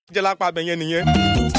jẹ́ lápá abẹ yẹn nìyẹn.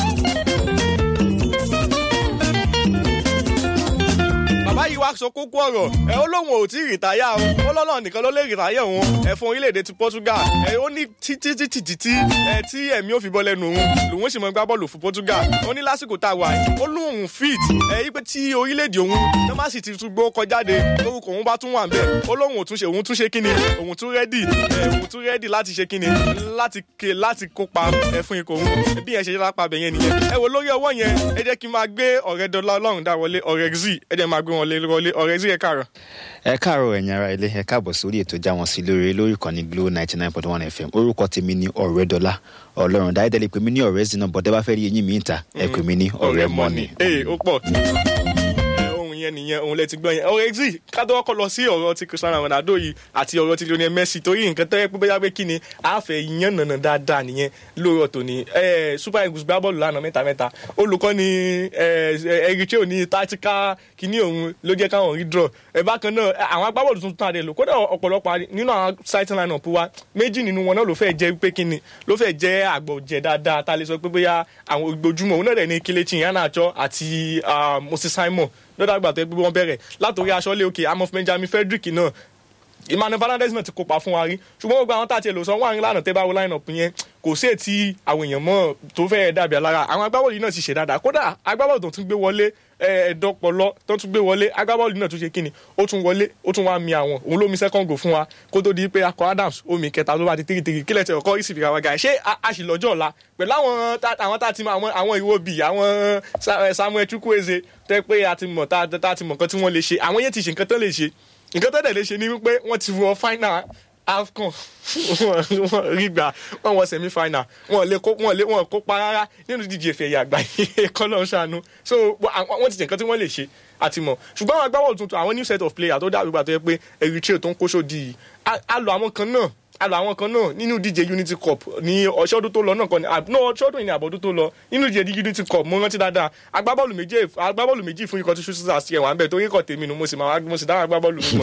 bàbá yìí wá sọ kókó ọ̀rọ̀ ẹ ó lóun ò tí ì rìtáyà o ó lọ́nà nìkan ló lè rìtáyà òun ẹ fún orílẹ̀-èdè ti Portugal ẹ ó ní títí títí títí ẹ tí ẹ̀mí ò fi bọ́ lẹ́nu òun lòun sì mọ gbá bọ́ọ̀lù fún Portugal ó ní lásìkò tá a wà ó lóun fit ẹ yí pé tí orílẹ̀-èdè òun tó má sì ti tún gbó kọjáde lórúkọ òun bá tún wà bẹ́ẹ̀ ó lóun ò tún ṣe òun tún ṣe kíni òun tún rẹ́dì ẹ òun tún rẹ́dì láti ṣe kíni láti ké láti kópa ẹ fún ikọ̀ òun bí yẹn ṣe lápá abẹ yẹn nìyẹn ẹ wo lórí ọwọ́ yẹn ẹ jẹ́ kí n máa gbé ọ̀rẹ́ dọ́là ọlọ́run dá wọlé ọ̀rẹ́ zi ẹ jẹ́ máa gbé wọn lé wọlé ọ̀rẹ́ zi ẹ káàárọ̀. ẹ káàárọ̀ ẹ̀yin ará ilé ẹ káàbọ̀ sórí ètò já wọn sí lórí lórí ìkànnì Glo ninety nine point one FM orúkọ tèmi ní Ọ̀rẹ́dọ́lá Ọlọ́run dáadáa lè pè mí ní ọ̀rẹ́ zina bọ̀dẹ́ bá fẹ́ rí eyín mi ń ta ẹ pè mí ní ọ̀rẹ́ mọ́ni. ee ó pọ̀ ohun yẹn nìyẹn òun lẹ ti gbọ́ yẹn ọ̀rẹ́ zi ká tó kọ́ lọ sí ọ̀rọ̀ ti Cristiano Ronaldo yìí àti ọ̀rọ̀ ti Lionel Messi torí nǹkan tẹ́ pé bóyá pé kí ni àáfẹ́ yíyan nànà dáadáa nìyẹn lóòrọ̀ tòní Super Eagles gbá bọ́ọ̀lù lánàá mẹ́ta mẹ́ta olùkọ́ ni Eritrea ní tactical kíní òun ló jẹ́ káwọn rí draw ẹ̀ bákan náà àwọn agbábọ́ọ̀lù tuntun àdé lò kódà ọ̀pọ̀lọpọ̀ nínú àwọn starting line up wa méjì nínú wọn náà ló fẹ́ jẹ́ pé kíni ló fẹ́ jẹ́ àgbọ̀jẹ̀ dáadáa tá a lè sọ pé bóyá àwọn ojoojúmọ́ òun náà dẹ̀ ní Kelechi Iheanacho àti Moses Simon lọ́dọ̀ àgbà tó yẹ pé wọ́n bẹ̀rẹ̀ látòrí aṣọ́lé òkè Amos Benjamin Frederick náà Emmanuel Fernandez náà ti kópa fún wa rí ṣùgbọ́n gbogbo àwọn tá a ti lò sọ wọ́n àrin lánàá tẹ́ bá wo line up yẹn kò sí ètí àwọn èèyàn mọ́ tó fẹ́ dàbí alára àwọn agbábọ́ọ̀lù yìí náà ti ṣe dáadáa kódà agbábọ́ọ̀lù tó tún gbé wọlé ẹ̀ẹ́dọ́pọ̀lọ́ tó tún gbé wọlé agbábọ́ọ̀lù náà tún ṣe kíni ó tún wọlé ó tún wá mi àwọn òun ló mi second goal fún wa kó tó di pé akọ Adams omi kẹta ló bá di tiri tiri kílẹ̀ tẹ ọkọ ìsìnkú àwọn gàá ṣé a sì lọ́jọ́ ọ̀la pẹ̀lú àwọn àwọn tá a ti mọ àwọn ìwo bì àwọn Samuel Chukwueze tẹ́ pé a ti mọ̀ tá a ti mọ̀ nǹkan tí wọ́n lè ṣe àwọn yẹn ti ṣe nǹkan tán lè ṣe nǹkan tó dẹ̀ lè ṣe ni wípé wọ́n ti wọ final afcon wọn rí gbà wọn wọ semi final wọn lè kó wọn lè wọn kópa rárá nínú ìdíje ìfẹ́ ẹ̀yà àgbáyé kọ́lọ́ ṣàánú so wọ́n ti ṣe nǹkan tí wọ́n lè ṣe àti mọ̀ ṣùgbọ́n àwọn agbábọ́ọ̀lù tuntun àwọn new set of players tó dàbí gbà tó yẹ pé Eritrea tó ń kóṣó di a lọ àwọn kan náà a lọ àwọn kan náà nínú ìdíje unity cup ní ọ̀ṣọ́dún tó lọ náà kan ní no ọ̀ṣọ́dún ìní àbọ̀dún tó lọ nínú ìdíje unity cup mo rántí dáadáa agbábọ́ọ̀lù méjì agbábọ́ọ̀lù méjì fún ikọ̀ tí ṣùṣù àti ẹ̀wọ̀n àbẹ̀ torí ikọ̀ tèmi nu mo sì máa mo sì dáhùn agbábọ́ọ̀lù mi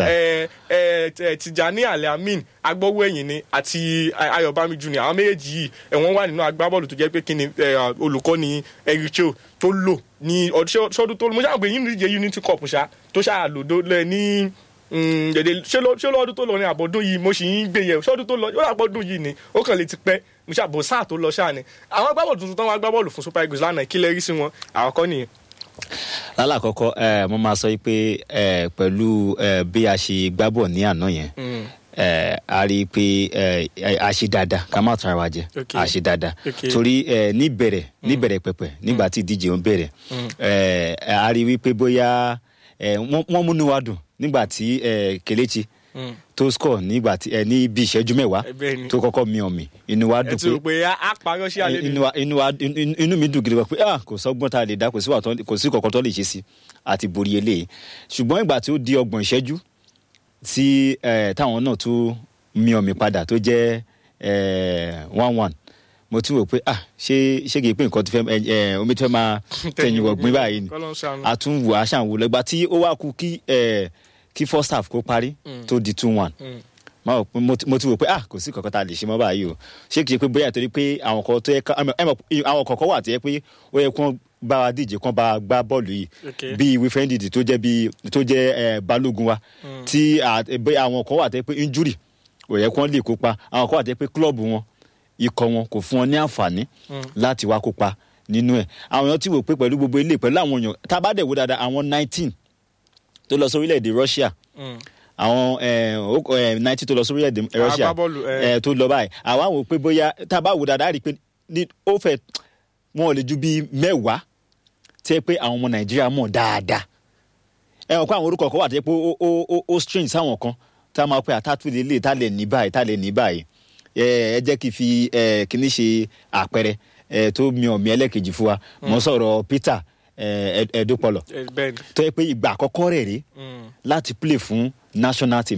mọ̀ Tijani Al-Amin agbọ́wọ́ ẹ̀yìn ni àti Ayọ̀bámi junior àwọn méjèèjì yìí ẹ̀wọ̀n wà nínú agbábọ́ọ̀lù tó jẹ́ pé kí ni olùkọ́ ni Eritrea tó lò ní ọdún tó mo ṣàgbé nínú ìdíje unity cup ṣá tó ṣàlòdó lẹ ní dèdè ṣé lọ́dún tó lọ ní àbọ̀dún yìí mo sì ń gbé yẹ̀ ṣọ́dún tó lọ yóò àbọ̀dún yìí ni ó kàn lè ti pẹ́ mo ṣàbò sáà tó lọ ṣáà ni àwọn agbábọ́ọ̀lù tuntun tó wọn agbábọ́ọ̀lù fún Super Eagles lánàá kí lè rí sí wọn àkọ́kọ́ nìyẹn. lálàkọ́kọ́ mo máa sọ pé pẹ̀lú bí a ṣe gbábọ̀ ní àná yẹn a rí i pé a ṣe dáadáa ká má tún ara wa jẹ a ṣe dáadáa torí níbẹ̀rẹ̀ níbẹ̀rẹ̀ pẹ̀pẹ̀ nígbà tí ìdíje ń bẹ̀rẹ̀ a rí i wípé bóyá wọ́n múnú wa dùn nígbà tí Kelechi tó score nígbà tí ẹ ní bí ìṣẹ́jú mẹ́wàá tó kọ́kọ́ mi ọ̀mì inú wa dùn pé inú mi dùn gidi gan pé kò sọ́gbọ́n tá a lè dá kò sí kọ̀ọ̀kan tó lè ṣe sí àti borí eléyìí ṣùgbọ́n ìgbà tí ó di ọgbọ̀n ìṣẹ́jú tí táwọn náà tó mi ọ̀mì padà tó jẹ́ one one mo tún wò pé ah ṣé ṣé kìí pé nǹkan ti fẹ́ ẹ omi tí fẹ́ máa tẹ̀yìn wọ̀gbìn báyìí ni a tún wò a ṣàn wò lẹ́gbàá tí ó wá kú kí kí first half kó parí tó di two one mo ti wò pé ah kò sí kankan tá a lè ṣe mọ́ báyìí o ṣé kìí pé bóyá torí pé àwọn kan tó yẹ ká àwọn kọ̀ọ̀kan wà tó yẹ pé ó yẹ kó bá wa díje kán bá wa gbá bọ́ọ̀lù yìí bíi wífẹ́ndì tó jẹ́ bíi tó jẹ́ balógun wa tí àwọn kan wà tó yẹ pé injury ó yẹ kó lè kópa àwọn kan wà tó yẹ pé club wọn ikọ̀ wọn kò fún wọn ní àǹfààní láti wá kópa nínú ẹ̀ àwọn èèyàn ti wò pé pẹ̀lú gbogbo ilé pẹ̀lú àwọn èèyàn tá a bá dẹ̀ wò dáadáa àwọn nineteen tó lọ sórílẹ̀-èdè Russia àwọn nineteen tó lọ sórílẹ̀-èdè Russia tó lọ báyìí àwa wò pé bóyá tá a bá wò dáadáa rí i pé ó fẹ́ wọn ò lè ju bíi mẹ́wàá tẹ́ pé àwọn ọmọ Nàìjíríà mọ̀ dáadáa ẹ wọ́n kó àwọn orúkọ kan wà tẹ́ pé ó strange sáwọn kan tá a máa pẹ́ àtàtúndé lè tá lè ní báyìí tá lè ní báyìí ẹ jẹ́ kí n fi kíní ṣe àpẹẹrẹ tó mi ọ̀mí ẹlẹ́kejì fún wa mo sọ̀rọ̀ Peter Ẹ̀ẹ́dọ́pọ̀lọ̀ tó yẹ pé ìgbà àkọ́kọ́ rẹ̀ rí láti play fún national team